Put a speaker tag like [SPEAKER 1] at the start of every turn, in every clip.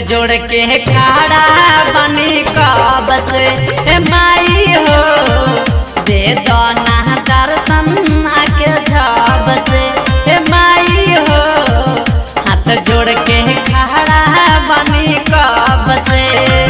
[SPEAKER 1] जोड़ के खड़ा बनी कब से ए माई हो दे दो ना दर्शन आके जब से ए माई हो हाथ जोड़ के खड़ा बनी कब से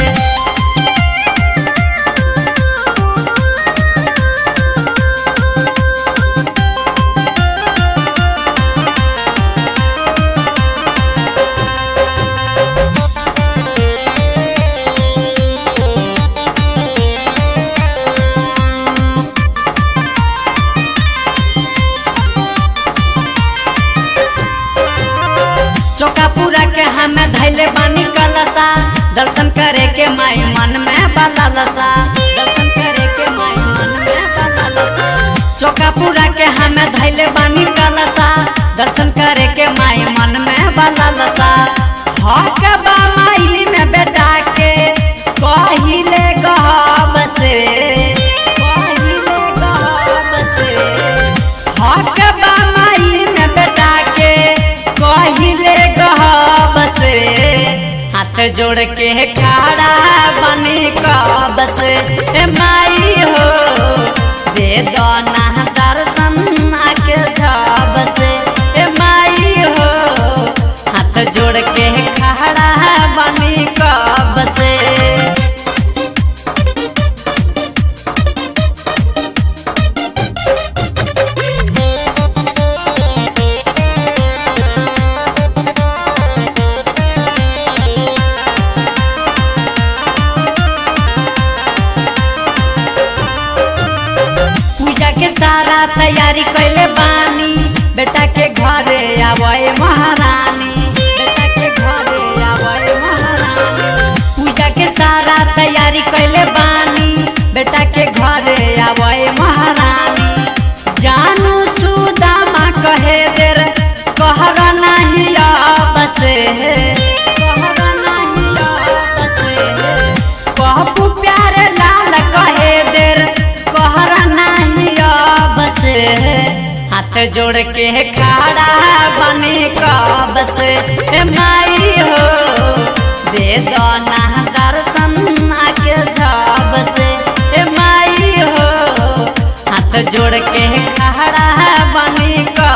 [SPEAKER 1] चौकापुरा के हमें धैले बानी कलसा दर्शन करे के माई मन में बलसा दर्शन करे के माई मन में बलसा चौकापुरा के हमें धैले बानी कलसा दर्शन करे के माई मन में बलसा हक बा माई में बेटा के कहिले गहब से कहिले गहब से हक बा माई में बेटा के कहिले गहब से हाथ जोड़ के खड़ा बनी कब से ए माई हो दे दो ना दर्शन आके जब से ए माई हो हाथ जोड़ के खड़ा बनी कब से पूजा के सारा तैयारी कैले बानी बेटा के घरे आवे महारानी बेटा के घरे आवे महारानी पूजा के सारा तैयारी कैले बानी बेटा के घरे आवे महारानी जानू सुदामा कहे देर कहर नहीं अब से कहर नहीं अब से कहबू प्यारे लाल कहे देर कहर नहीं अब से हाथ जोड़ के खड़ा बने कब से ए माई हो दे दो ना दर्शन आके जब से ए माई हो हाथ जोड़ के खड़ा बने कब